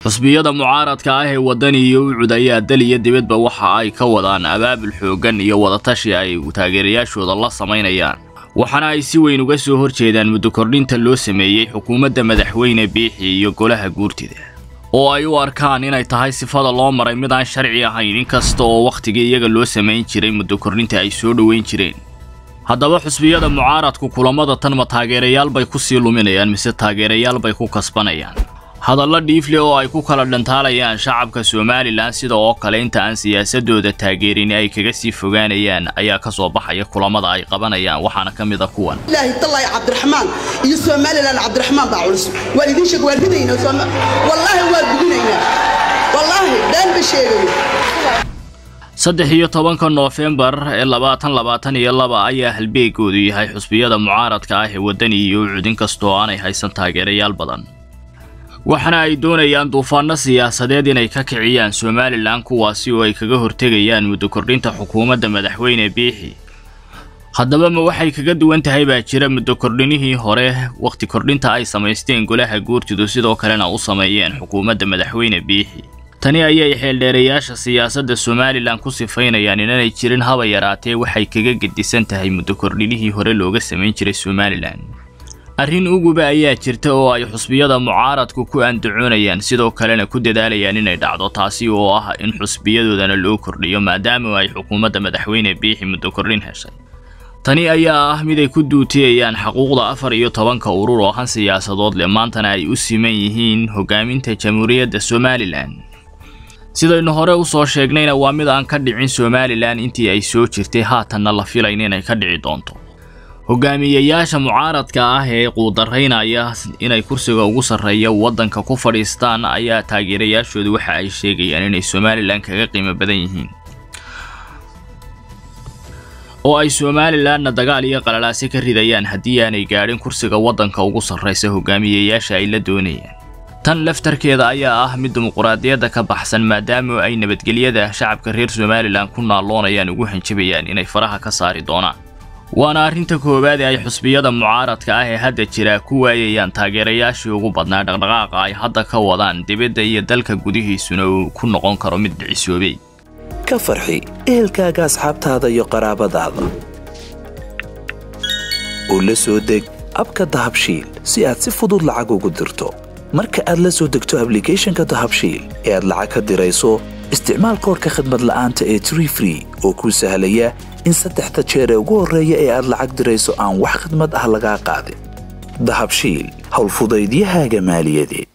xusbiyada mucaaradka ah ee waddani iyo ucud ayaa dal iyo dibadba waxa ay ka wadaan abaabul xooggan iyo wadatashi ay taageerayaashooda la samaynayaan waxaana ay si weyn uga soo horjeedaan muddo kordhinta loo sameeyey xukuumadda madaxweyne biixi iyo golaha guurtida oo ay u arkaan inay tahay sifada loo maray mid aan sharci ahayn inkasta oo wakhtigii iyaga loo samayn jiray muddo kordhinta ay soo dhoweyn jireen haddaba xusbiyada mucaaradku kulamada tan ma taageerayaal bay ku sii luminayaan mise taageerayaal bay ku kasbanayaan hadallo dhiifle oo ay ku kala dhantaalayaan shacabka somalilan sida oo kale inta aan siyaasadooda taageerin ay kaga sii fogaanayaan ayaa ka soo baxaya kulamada ay qabanayaan waxaana ka mid a kuwan ilaahi tallaahi cabdiraxmaan iyo somalilan cabdiraxmaan baa culus waa idin sheeg waa ridaynaa wallaahi waa gudinaynaa wallaahi been ba sheegayo saddex iyo tobanka noofembar ee labaatan labaatan iyo laba ayaa halbeegoodu yahay xusbiyada mucaaradka ah ee waddani iyo ucud inkastoo aanay haysan taageerayaal badan waxaana ay doonayaan duufaanno siyaasadeed inay ka kiciyaan somalilan kuwaasi oo ay kaga hortegayaan muddo kordhinta xukuumadda madaxweyne biixi haddaba ma waxay kaga duwan tahay baa jira muddo kordhinihii hore wakhti kordhinta ay samaysteen golaha guurtidu sidoo kalena u sameeyeen xukuumadda madaxweyne biixi tani ayay xeeldheerayaasha siyaasadda somalilan ku sifaynayaan inanay jirin haba yaraatee waxay kaga gedisan tahay muddo kordhinihii hore looga samayn jiray somalilan arrin uguba ayaa jirta oo ay xusbiyada mucaaradku ku andacoonayaan sidoo kalena ku dadaalayaan inay dhacdo taasi oo ah in xusbiyadoodana loo kordhiyo maadaama ay xukuumadda madaxweyne biixi muddo kordhin heshay tani ayaa ah mid ay ku duutiyayaan xaquuqda afar iyo tobanka urur oo han siyaasadood leh maantana ay u siman yihiin hogaaminta jamhuuriyadda somalilan sidaynu hore u soo sheegnayna waa mid aan ka dhicin somalilan intii ay soo jirtay haatanna la filayn inay ka dhici doonto hogaamiyayaasha mucaaradka ah ee quudaraynaya inay kursiga ugu sarreeya waddanka ku fadhiistaan ayaa taageerayaashoodu waxa ay sheegayaan inay somalilan kaga qiimo badan yihiin oo ay somalilanna dagaal iyo qalalaase ka ridayaan haddii aanay gaadhin kursiga waddanka ugu sarraysa hogaamiyayaasha ay la doonayaan tan laftarkeeda ayaa ah mid dimuquraadiyadda ka baxsan maadaama ay nabadgelyada shacabka reer somalilan ku naalloonayaan ugu hanjabayaan inay faraha ka saari doonaan waana arrinta koowaad ee ay xusbiyada mucaaradka ah ee hadda jira ku waayayaan taageerayaashii ugu badnaa dhaqdhaqaaqa ay hadda ka wadaan dibadda iyo dalka gudihiisuna uu ku noqon karo mid dhicisoobay ka farxi ehelkaaga asxaabtaada iyo qaraabadaada oo la soo deg abka dahabshiil si aad si fudud lacag ugu dirto marka aad la soo degto ablicathonka dahabshiil ee aad lacag ka dirayso isticmaal koorka khadmad la'aanta ee tree free oo kuu sahlaya in saddexda jeer ee ugu horreeya ee aad lacag dirayso aan wax khidmad ah lagaa qaadin dahabshiil howlfudaydiyahaaga maaliyadeed